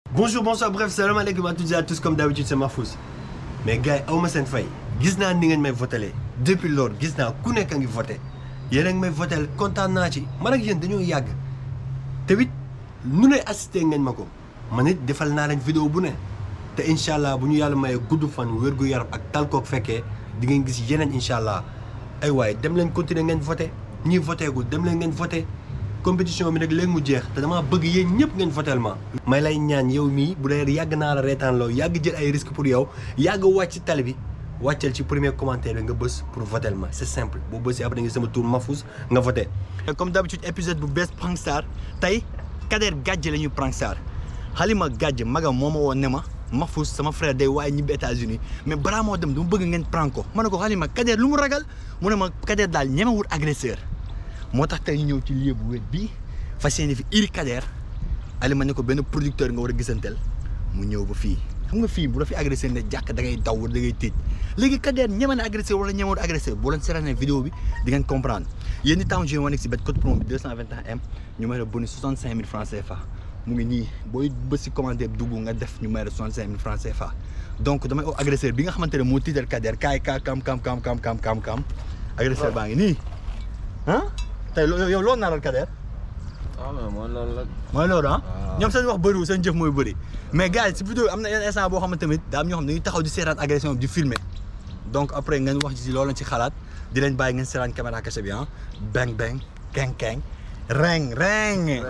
bonjour bonsoir bref salaamaaleykum à toutes et à tous comme d'habitude c'est Mahfouz mais gars yi aw ma seen fay gis naa ni ngeen may votelee depuis loolu gis naa ku nekk a ngi voté yéen a ngi may votel kontaan naa ci man ak yéen dañoo yàgg te it nu ne assisté ngeen ma ko man it defal naa leen vidéo bu ne te incha allah bu ñu yàlla mayee gudd fan wér gu yaram ak tal kook fekkee di ngeen gis yeneen incha allah ay waaye dem leen continuer ngeen voté ñii voté gul dem leen ngeen voté compétition bi nag léegi mu jeex te damaa bëgg yéen ñëpp ngeen votel ma may lay ñaan yow mii bu dee yàgg naa la reetaan loo yàgg jël ay risque pour yow yàgg wàcc ci tali bi wàccal ci premier commentaire bi nga bës pour votel ma c'est simple boo bësee après nga sama tour Mahfouz nga voté comme d'habitude épisode bu bees Prank Star tey Kader Gadji la ñuy Prank Star Halima Gadji magam moo ma woon ne ma Mahfouz sama frère day waaye ñibbi États-Unis mais balaa moo dem dama bëgg ngeen prank ko ma ne ko Halima Kader lu mu ragal mu ne ma Kader daal ñemewul agresseur moo tax tey ñu ñëw ci lieu bu wet bii fas yéene fi iri Kader Halima ne ko benn producteur nga war a gisanteel mu ñëw ba fii xam nga fii bu la fi agressé ne jàkk da ngay daw wala da ngay tëj léegi Kader ñeme na agressé wala ñemewul agressé boo leen seetaanee vidéo bi di ngeen comprendre yéen ñi tam joué woon si bet code promo bi 221M ñu may la bonus 65000 francs CFA mu ngi nii booy bës si commentaire dugg nga def ñu may la 65000 francs CFA donc damay oo agresseur bi nga xamante ne moo tiital Kader kaay ka kam kam kam kam kam kam kam agresseur baa ngi nii ah tey yow loolu naaral Kader waaw mais mooy loolu la. mooy loolu ah waaw. ñoom seen wax bëriwul seen jëf mooy bëri mais gars yi si vidéo am na yenn instant boo xamante tamit daa am ñoo xam ne dañuy taxaw di seetaan agression bi di filmer donc après ngeen wax ci loolu lañ ci xalaat di leen bàyyi ngeen seetaan caméra cachée bi ah bang bang keng keng reng reng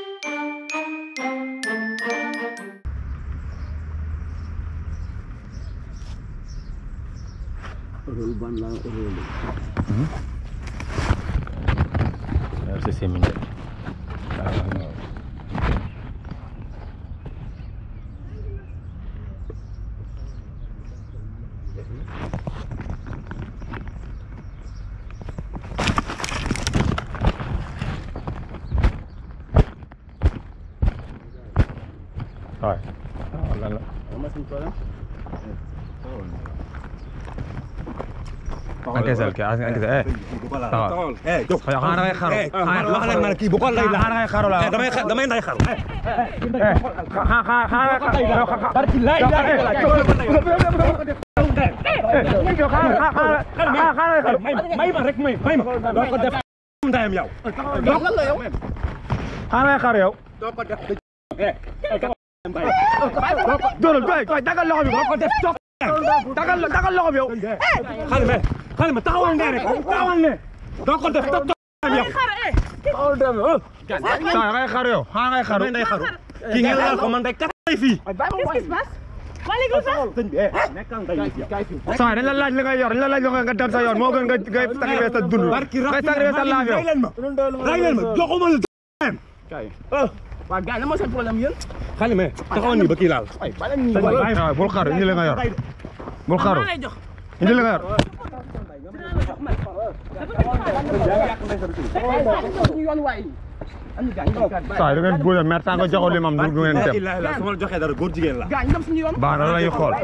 Merci c'est mignon. Ah, non. Ouais. Ah, là, là. Encaissal ki encaissal eh. Taxawal. Yow xanaa da ngay xaru. wax leen ma ne kii bu ko lay la xanaa da ngay xaru la. damay xa- damay nday xaru xanaa xanaa xanaa barki lay may may ma rek may may ma doo ko def ndayam yow doo ko la yow xanaa ngay xaru yow. doo ko def Dóoral doy doy dagal loxo bi doo ko def toog dagal dagal loxo bi yow. xale me xale ma taxawal ne rek taxawal ne doo ko def toog yow Saa ngay xaru yow xanaa ngay xaru. damay nday xaru kii ngeen laal ko man day katay fii Qu'est-ce qui se passe Waa léegi lu tax sëñ bi eh nekkal nday yow Saa dañ la laaj li ngay yor dañ la laaj li nga dem sa yoon moo gën nga ngay sacrifier sa dund. barki ngay sacrifier sa laaf yow. ray leen ma ray leen ma joxuma la waa gars yi lan moo seen problème yéen xale me taxawal nii ba kii laal waaw bul xaru indi li nga yor bul xaru maa lay jox indi li nga yor. suñu yoon waay am na gars ñu dem gars Saa da ngeen bëgg a mer tant que joxul limam du ngeen dem. Ilaah ilaah su ma la joxee dara góor jigéen la gars ñu dem suñu yoon baax na la ñuy xool.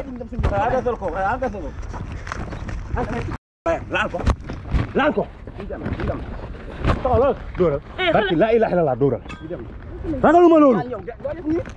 laal ko laal ko taxawal dóoral barki laa ilaaha illallaah dóoral ragaluma loolu yow doo def nii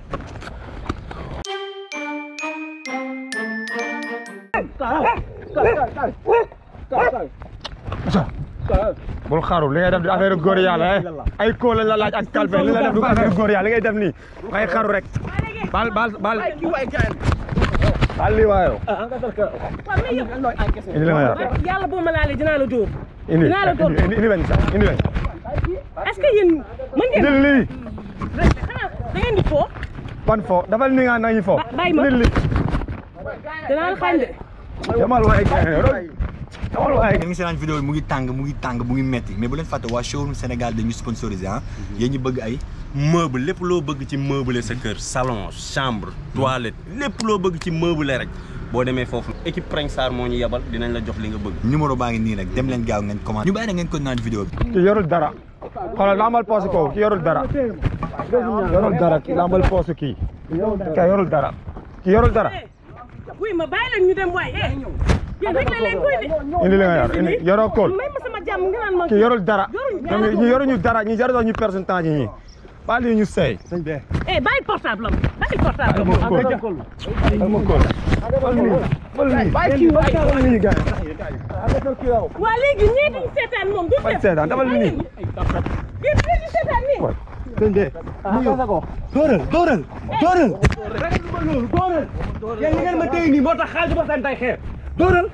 bul xaru li ngay def di affaire góor yàlla eh ay kóol lañ la laaj ak kalpe li nga def du affaire góor yàlla li ngay def nii ngay xaru rek bal bal bal kii waay gars bal lii waayo waaw mais yow nooy encaissé indi li nga yor yàlla boo ma laalee dinaa la dóor indi dinaa la dóor indi indi wen sax indi wen est-ce que yéen mën ngeen indil lii xanaa da ngeen di foo ban fo dafal ni nga nañu fo bàyyi ma. indil lii dinaa la xañ de demal waay demal waay ngeen ngi seetaan vidéo bi mu ngi tàng mu ngi tàng mu ngi metti mais bu leen fàtte waa showroom Sénégal dañu sponsorisé ah yéen ñu bëgg ay meuble lépp loo bëgg ci meubler sa kër salon chambre toilette lépp loo bëgg ci meubler rek boo demee foofu équipe Prank Star moo ñu yebal dinañ la jox li nga bëgg numéro baa ngi nii rek dem leen gaaw ngeen commande ñu bàyyi na ngeen ko naan vidéo bi ki yorul dara xoolal lambal poche ko ki yorul dara yorul dara ki lambal poche kii kay yorul dara ki yorul dara wuy ma bàyyi leen ñu dem waay eh yéen rek la leen koy de indi li nga yor indi yoroo kóol may ma sama jàmm nga naan ma ki yorul dara Yoruñu ñoom ñi yoruñu dara ñi jarul ñu personne temps ñi baal yi ñu sey sëñ bi eh bàyyi portable am bàyyi portable am. ma kóol ma kóol wal nii wal nii bàyyi kii waay wal nii gars waa léegi ñii duñ seetaan moom du bañ def. seetaan dafal nii yéen yéen di seetaan nii. sëñ bi dóoral dóoral dóoral dóoral yéen li ngeen ma téye nii moo tax xaaju ba seen tay xeer dóoral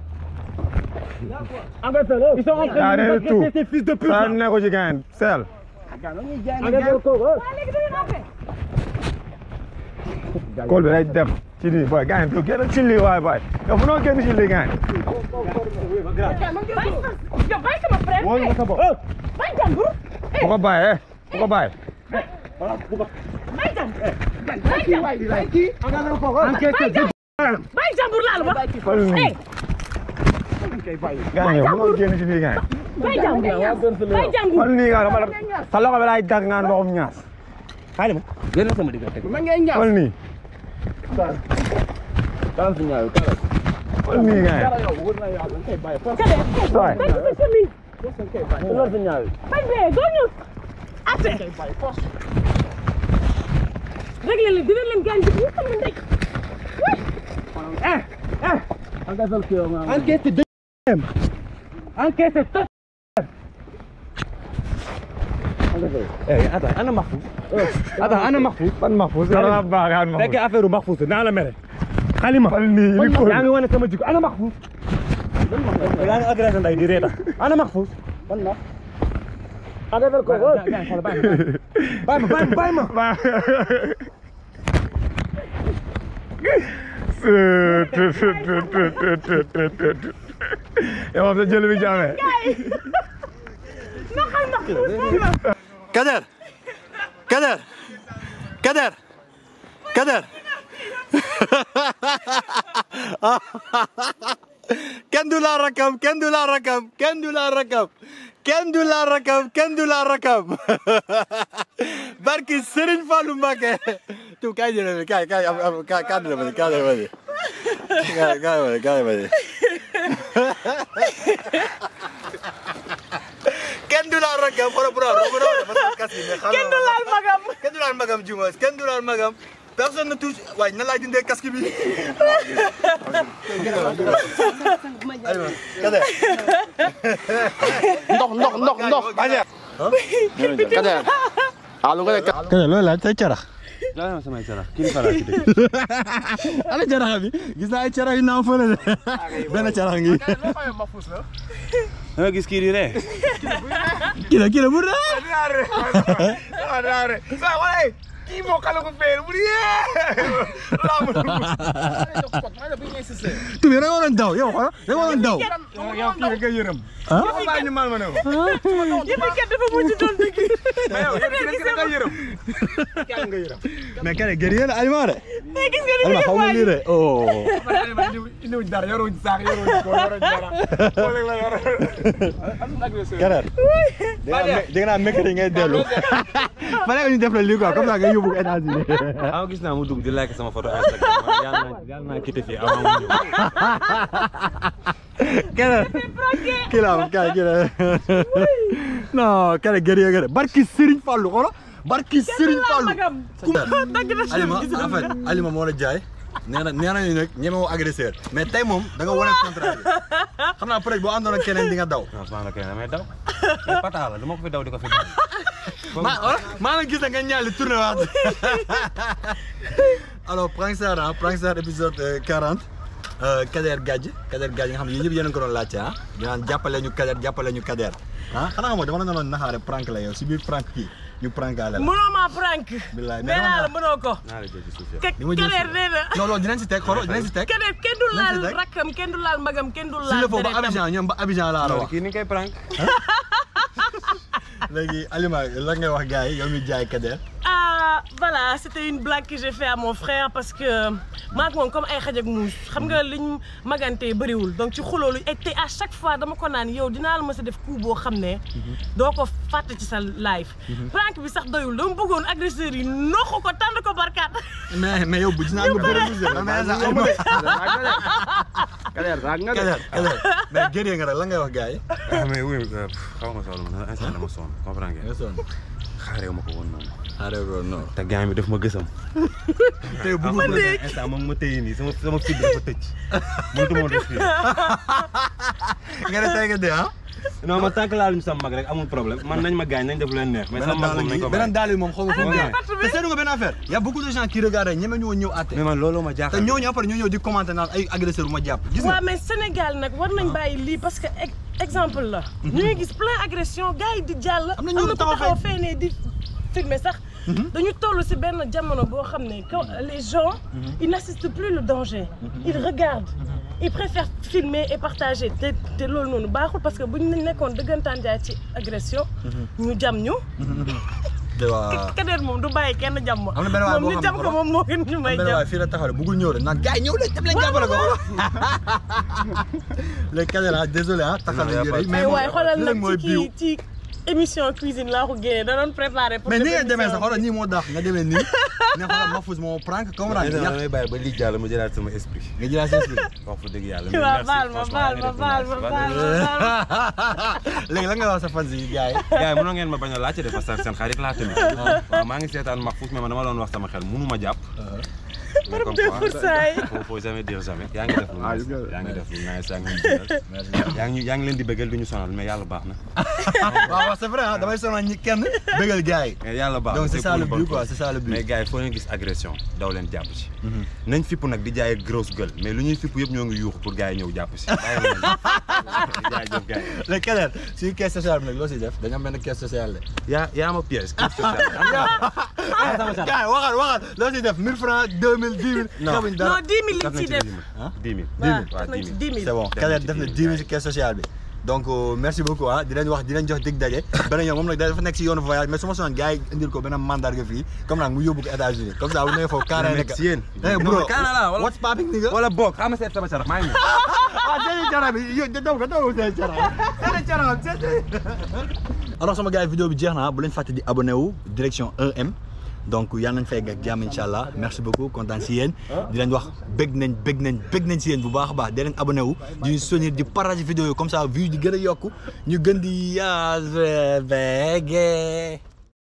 ils sont en train yaa de ne nous tout agresser ces fils de pute saa là. ne ko ci gain seel waa léegi duñu rafet. kóol bi day dem ci nii booy gain du génn ci lii waay booy yow mënoo génn ci lii gain bàyyi sa yow bàyyi sama frère. Wóolu nga sa bopp. bàyyi jàmbur. bu ko bàyyi eh bu ko bàyyi bàyyi jàmbur. bàyyi jàmbur. bàyyi kii bàyyi jàmbur. bàyyi jàmbur laa la wax. wal nii eh gain yow mënoo génn ci lii gain bàyyi jàmbur. bàyyi jàmbur. wal nii nga dama la sa loxo bi laay dag ngaan waxum ñaas xaali ma génn sama diggante ma ngay ñaaw wal nii dalal si ñaaw dalal wal nii gain Kale. waay bàyyi sa chemise. dalal si ñaaw bañ bee doo ñu. ate. réglé leen dina leen gaañ ñu sama ndey. enquête de enquête de eh attends ana Mahfouz attends ana Mahfouz ban Mahfouz yow da nga baaxaan Mahfouz fekkee affaire Mahfouz naa la mere xalima wal nii li kóol yaa ngi wane sama jikko ana Mahfouz yaa ngi agressé nday di reeta ana Mahfouz ban na ada ko bàyyi ma bàyyi ma bàyyi ma yow moom sa jël bi jaamee Kader Kader Kader Kader kenn du la rakam kenn du la rakam kenn du la rakam kenn du la rakam kenn du la rakam barki Serigne Fallou Mbacké tu kaay jëlee kaay kaay am am kaay kaay dina ma kaay dina ma kaay kaay ma kaay ma kenn du la rakam wala bu doon bu doon dafa kas bi mais kenn du laal magam kenn du laal magam Diouf kenn du laal magam personne ne touche waaye nan laay dindee casque bi aywa Kader ndox ndox ndox ndox Kader allo nga ne Kader loolu laaj say carax laa samay carax kii fara ci dëkk ana carax bi gis naa ay carax yu naaw fële de benn carax ngi nga gis kii di ree kii la kii la bu dee kii moo kala ko feer bu tubi da nga waroon daw yow xoolal da nga waroon daw yow kii da nga yërëm ah bàyyi ñu mal ma ne ko yëpp kat dafa mujj doon dëgg. mais yow yow kii da nga yërëm yàlla nga yërëm mais Kader guerrier la Alima de mais gis nga ni Alima xaw ma lii de oh indiwuñ dara yoruñ saak yoruñ ko yoruñ dara ko rek la yor Kader di nga naan mercredi ngay dellu fa nekk ñu def la lii quoi comme ça nga yóbbu ko États-Unis ah gis naa mu dugg di like sama photo Instagram yàlla naa yàlla naa quitté fii avant mu ñëw Kader kii la am kay kii la non Kader guerrier nga de barki Serigne Fallou xoolal barki Serigne Fallou magam. dëgg la Alima en fait Alima moo la jaay nee na nee nañu nag ñeme woo agresseur mais tey moom da nga wane contraire bi xam naa peut-être boo àndoon ak keneen di nga daw. non sama la kenn damay daw mais pata la du ma ko fi daw di ko fi daw maa oh maa ngi gis nga ñaali tourné waat alors Prankster ah Prankster épisode euh, 40 euh, Kader Gadji Kader Gadji nga xam ne yéen ñëpp yéen a ko doon laajte ah ñu naan jàppale ñu Kader jàppale ñu Kader ah xanaa nga moom dama la doon naxaare prank la yow si biir prank kii ñu prankaale la. mënoo maa prank. Billaay, mais nee naa la dama- mënoo ko. naa la jël ci suuf Ke- di ma jël Kader nee na. non loolu dinañ si teg xoolal dinañ si teg. Kader kenn du Nañ si laal teg. rakkam kenn du laal magam kenn du si laal la foofu ba deretam. Abidjan ñoom ba Abidjan laa la wax. kii ni koy prank léegi Alima la ngay wax gars yi yow mi jaay Kader. Ah, voilà, c'était une blague que j'ai fait à mon frère parce que maak moom comme ay xaj ak muus xam nga liñ magante bëriwul donc ci xuloolu et te à chaque fois dama ko naan yow dinaa la mës a def coup boo xam ne doo ko fàtte ci sa live prank bi sax doyul dama bëggoon agresseurs yi noxu ko tànn ko barkaat mais mais yow bu gis naa nga bëri lu jël mais sax Alima Kader raag nga de Kader Kader mais gëree nga rek la ngay wax gars yi. ah mais oui xaw ma soxla ma instant dama sonn comprendre nga ngeen sonn xaareewu ma ko woon noonu arrêté loolu non. te gaañ bi daf ma gësam. tey bu ma dégg. instant moom ma téye nii sama sama fit dafa tëj. mënatu ma respirer. nga ne tey nga dee ah. non man tant que laaluñu sama mag rek amul problème man nañ ma gaañ nañ def leen neex. mais sama mag moom nañ ko beneen bàyyi. daal yi moom xaw ma fu mu Ana ne. te seetlu nga benn affaire. y a beaucoup de gens qui regardent ñeme ñu woon ñëw àtte. mais man looloo ma te jaaxal. ñooñu après ñoo ñëw di commenter naan ay agresseur bu ma jàpp. gis nga waaw mais Sénégal nag war nañ bàyyi lii parce que ex- exemple la. ñu ngi gis plein agression gars yi di jàll. Am na am ñu na ku taxaw taxaw fee ne di filmer sax. dañu toll ci benn jamono boo xam ne quand les gens. ils n'assistent plus le danger. ils regardent. ils préfèrent filmer et partager te te loolu noonu baaxul parce que bu ñu nekkoon dëggantaan jaay ci agression. ñu jam ñu. te waa. Kader moom du bàyyi kenn jam ma. Am na benn waay boo moom ñu xam ne jam ko moom moo gën ñu may benn jam. waay fii la taxaw de bëggul ñëw de naan gars yi ñëw leen dem leen jàppale ko. léegi kañ la désolé ah taxal nañu yére yi mais ay waay xoolal lii nag mooy ci biiw. kii ci émission cuisine laa ko génnee da doon préparé pour mais ni def nga demee émission sax xoolal nii moo daax nga demee nii ne xoolal Mahfouz moo prank comprendre nga mais yàq damay bàyyi ba lii jàll ma jëlaat sama esprit. nga jëlaat sa esprit. wax fa dëgg yàlla. bi. waaw baal ma baal ma baal ma baal ma baal ma. léegi lan nga wax sa fans yi gars yi. gars yi mënoo ngeen ma bañ a laajte de parce que seen xarit laa tamit. waaw maa ngi seetaan Mahfouz mais man dama doon wax sama xel mënu ma jàpp. mais comme deux quoi, pour cent yi. faut faut jamais dire jamais. yaa ngi def lu nice yaa ngi def lu nice yaa ngi ñu bëggal. yaa ngi yaa ngi leen di bëggal du ñu sonal mais yàlla baax na. waaw waaw c'est vrai ah damay sonal ñi kenn bëggal gars yi. mais yàlla baax na donc c'est ça pour le bonne but quoi cause. c'est ça le but. mais gars yi foo leen gis agression daw leen jàpp ci. nañ fipp nag di jaay grosse gueule mais lu ñuy fipp yëpp ñoo ngi yuuxu pour gars yi ñëw jàpp si. bàyyi leen jaajëf gars yi. léegi keneen suñu caisse sociale bi nag loo siy def dañu am benn caisse sociale de. yaa yaa ma piège. kii social. gars yi waxal waxal loo siy def 1000 francs 2000 10 000. Non. xamuñ dara. non 10 000 def liñ ciy nañ def. ci 10 000. ah 10 000. waaw waaw def nañ 10 ci 000. 10 000. c'est bon Def Kader nañ ci def na 10 10 000 000 ci caisse sociale bi donc euh, merci beaucoup ah di leen wax di leen jox dig daje beneen yoon moom nag dafa nekk si yoonu voyage mais su ma sonoon gars yi indil ko benn mandarga fii comme nag mu yóbbu ko États-Unis comme ça bu nee foofu carré nekk si yéen. eh bro Canada wala what's popping nigga wala boog xam nga seet sama sarax maa ngi ñëw. ah seen cara bi yow daw nga daw seen cara seen cara alors sama gars yi vidéo bi jeex na bu leen fàtte di abonné wu direction 1M donc yàlla nañ fay ak jàmm incha allah merci beaucoup kontaan si yéen di leen wax bëgg nañ bëgg nañ bëgg nañ si yéen bu baax a baax di leen abonné wu di ñu soutenir di partager vidéo yi comme ça vue di gën a yokku ñu gën di yaa bëggee